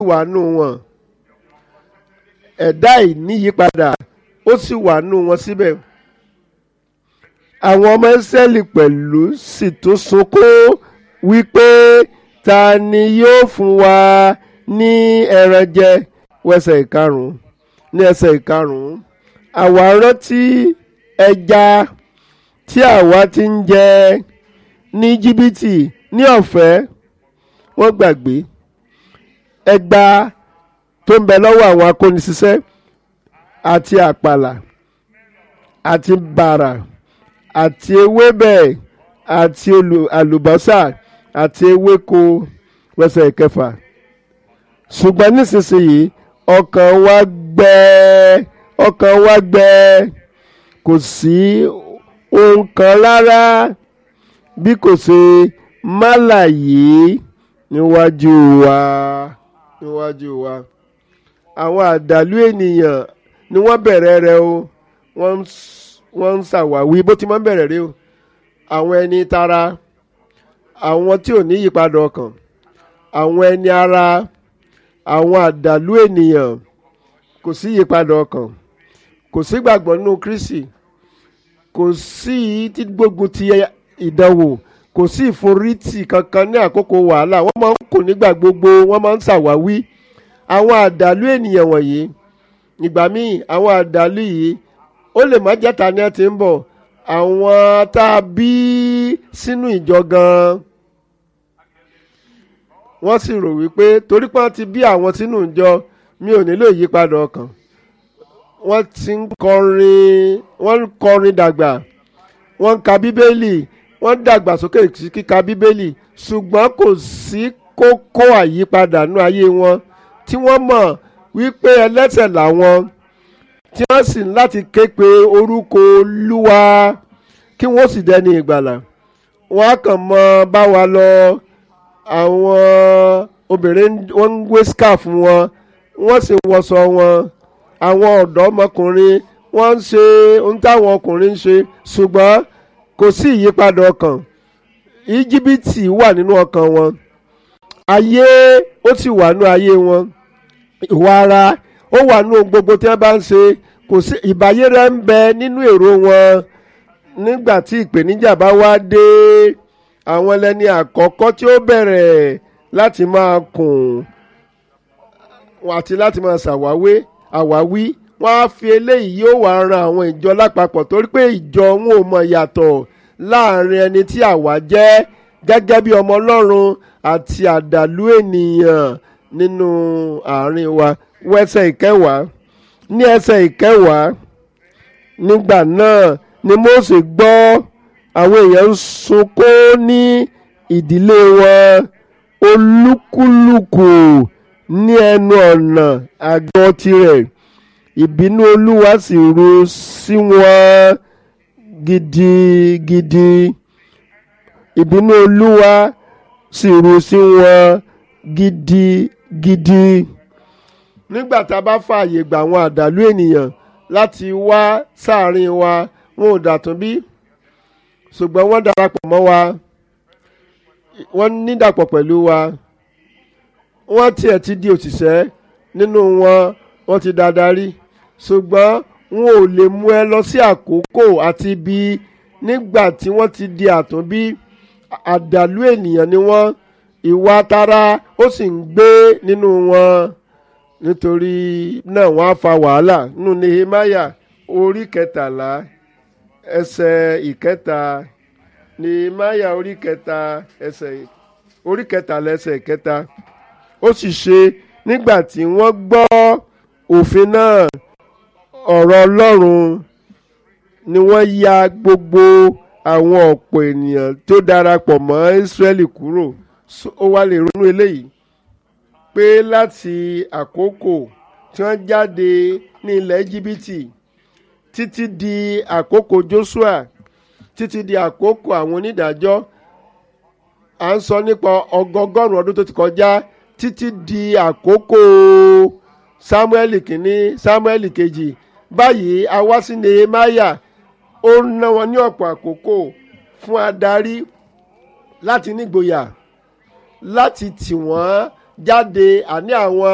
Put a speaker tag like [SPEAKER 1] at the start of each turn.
[SPEAKER 1] wà nù wọn ẹ̀dá ìníyípadà ó sì wà nù wọn síbẹ̀ àwọn ọmọ Ísírẹ́lì pẹ̀lú sì tún sunkún wípé ta ni yóò fún wa ní ẹran jẹ wẹsẹ̀ ìkarùn-ún ní ẹsẹ̀ ìkarùn-ún àwa rántí ẹja tí àwa ti ń jẹ ní jìbìtì ní ọ̀fẹ́ wọ́n gbàgbé ẹgba tó ń bẹ lọ́wọ́ àwọn akóniṣiṣẹ́ àti àpàlà àti bàrà àti ewébẹ̀ àti àlùbọ́sà àti ewéko wẹsẹ̀ ìkẹfà ṣùgbọ́n nísinsìnyí ọkàn wa gbẹ ọkàn wa gbẹ kò sí ohun kan rárá bí kò ṣe málà yìí níwájú wa níwájú wa àwọn àdàlú ènìyàn ni wọ́n bẹ̀rẹ̀ rẹ̀ o wọ́n ń ṣàwáwí bó ti máa ń bẹ̀rẹ̀ rẹ̀ o àwọn ẹni tara àwọn tí ò ní yípadà ọkàn àwọn ẹni ara àwọn àdàlú ènìyàn kò sí yípadà ọkàn kò sí gbàgbọ́ nínú Kristi kò sí tí gbógun ti ìdánwò kò sí ìforítì kankan ní àkókò wàhálà wọ́n máa ń kò nígbà gbogbo wọ́n máa ń ṣàwáwí àwọn àdàlú ènìyàn wọ̀nyí ìgbà míì àwọn àdàlú yìí ó lè má jẹ́ta ní ẹ ti ń bọ̀ àwọn tá a bí sínú ìjọ gan-an wọ́n sì rò wípé torí pé wọ́n ti bí àwọn sínú ìjọ mi ò nílò ìyípadà ọkàn wọ́n ti ń kọrin wọ́n ń kọrin dàgbà wọ́n ń ka bíbélì wọ́n dàgbà sókè sí kíka bíbélì ṣùgbọ́n kò sí kókó àyípadà nínú ayé wọn tí wọ́n mọ̀ wípé ẹlẹ́ṣẹ̀ làwọn tí wọ́n sì ń láti ké pe orúkọ Olúwa kí wọ́n sì dẹni ìgbàlà wọ́n á kàn mọ́ bá wa lọ àwọn obìnrin wọ́n ń wé scarf wọn wọ́n sì wọṣọ wọn àwọn ọ̀dọ́mọkùnrin wọ́n ń ṣe ohun táwọn ọkùnrin ń ṣe ṣùgbọ́n kò sí ìyípadà ọkàn íjíbítì wà nínú ọkàn wọn ayé ó sì wà nínú ayé wọn ìwà ara ó wà nínú ohun gbogbo tí wọ́n bá ń ṣe kò sí ìbáyérẹ́ ń bẹ nínú èrò wọn nígbà tí ìpèníjà bá wá dé àwọn ẹlẹ́ni àkọ́kọ́ tí ó bẹ̀rẹ̀ láti máa kùn àti láti máa ṣàwáwé àwáwí wọ́n á fi eléyìí yóò wá ran àwọn ìjọ lápapọ̀ torí pé ìjọ wọn ò mọ ìyàtọ̀ láàrin ẹni tí àwa jẹ́ gẹ́gẹ́ bí ọmọ Ọlọ́run àti àdàlú ènìyàn nínú àárín wa wẹ́sẹ̀ ìkẹwàá ní ẹsẹ̀ ìkẹwàá nígbà náà ni Mósè gbọ́ àwọn èèyàn ń sunkún ní ìdílé wọn olúkúlùkù ní ẹnu ọ̀nà àgọ́ tirẹ̀ ìbínú olúwa sì ru sí wọn gidigidi ìbínú olúwa sì ru sí wọn gidigidi nígbà tá a bá fààyè gbà àwọn àdàlú ènìyàn láti wá sáàrin wa wọn ò dàtún bí ṣùgbọ́n wọ́n darapọ̀ mọ́ wa wọ́n nídàpọ̀ pẹ̀lú wa wọ́n tiẹ̀ ti di òṣìṣẹ́ nínú wọn wọ́n ti dadarí ṣùgbọ́n wọn ò lè mú ẹ lọ sí àkókò àti ibi nígbà tí wọ́n ti di àtúnbí àdàlú ènìyàn ni wọ́n ìwà tara ó sì ń gbé nínú wọn nítorí náà wọ́n á fa wàhálà nínú Nehemiah orí kẹtàlá ẹsẹ̀ ìkẹta Nehemiah orí kẹta ẹsẹ̀ orí kẹtàlá ẹsẹ̀ ìkẹta ó sì ṣe nígbà tí wọ́n gbọ́ òfin náà ọ̀rọ̀ Ọlọ́run ni wọ́n ya gbogbo àwọn ọ̀pọ̀ ènìyàn tó darapọ̀ mọ́ Ísírẹ́lì kúrò ó wá lè ronú eléyìí pé láti àkókò tí wọ́n jáde ní ilẹ̀ Íjíbítì títí di àkókò Joshua títí di àkókò àwọn onídàájọ́ à ń sọ nípa ọgọgọ́rùn ọdún tó ti kọjá títí di àkókò Samuel kìíní Samuel kejì báyìí a wá sí Nehemiah ó ná wọn ní ọ̀pọ̀ àkókò fún adarí láti nígboyà láti tì wọ́n jáde àní àwọn